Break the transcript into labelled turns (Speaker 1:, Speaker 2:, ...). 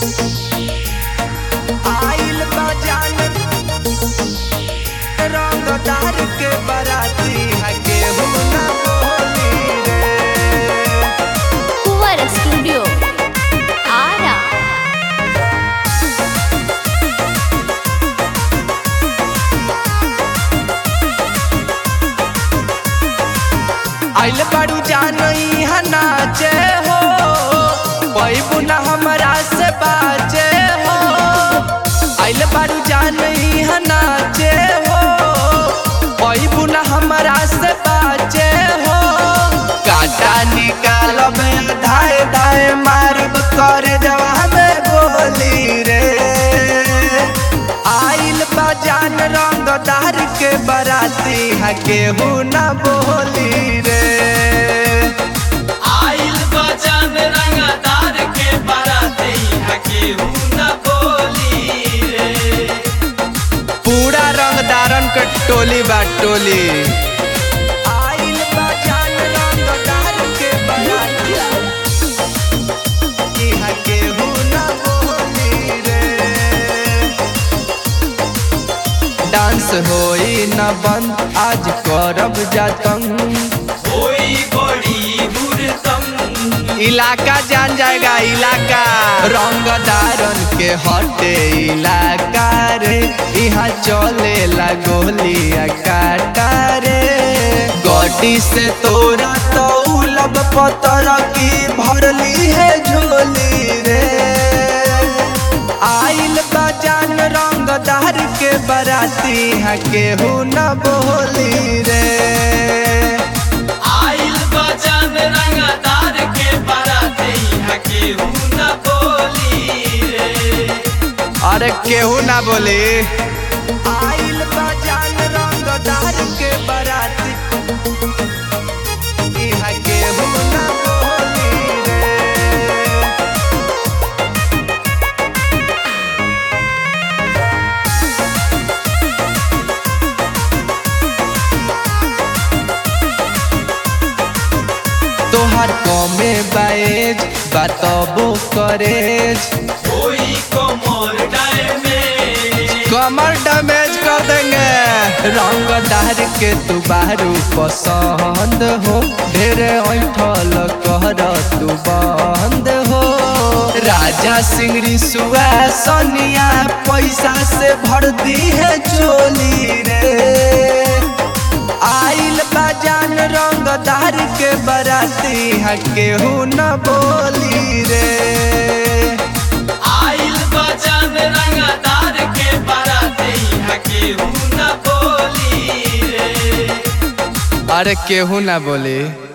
Speaker 1: आइल बजान रंगदार के बराती है केहू ना बोली रे
Speaker 2: कुंवर स्टूडियो आरा
Speaker 1: आइल बारू जानई हा नाचे हो पैबू ना हमरा से बाचे हो आइल बारू जानई हा नाचे हो पैबू ना हमरा से बाचे हो काटा निकाल में धाए धाए मारब करे जवान गोली रे आइल बजान रंगदार के बराती है केहू ना बोली रे
Speaker 3: आइल बचन रंगदार के बराती है केहू न बोली रे
Speaker 1: पूरा रंगदारन के टोली बा टोली आइल बजान रंगदार के बराती है केहू ना बोली रे डांस होई न बंद आज करब जातंग
Speaker 3: कोई बड़ी हुरतम
Speaker 1: इलाका जान जाएगा इलाका रंगदारन के हटे इलाका रे यहाँ चले ला गोलिया काटा रे गड्डी से तोरा तो उलब पतर की भरली है झोली रे आइल बजान रंगदार के बराती है केहू न बोली रे
Speaker 3: आइल बचन रंगदार के बराती है केहू न बोली रे
Speaker 1: अरे केहू ना बोले आइल बजान रंगदार के बराती इहा केहू ना बोली रे तोहर कमे बाएज बतबो करेज
Speaker 3: कोई कमर डैमेज
Speaker 1: कमर डैमेज कर देंगे रंगदार के तू बारू पसंद हो ढेरे ऐठल कहर तू बंद हो राजा सिंगरी सुआ सोनिया पैसा से भर दी है चोली रे आइल बजान रंगदार के बराती है केहू न बोली रे
Speaker 3: आइल बचन रंगदार के बराती है केहू न बोली रे
Speaker 1: अरे केहू ना बोली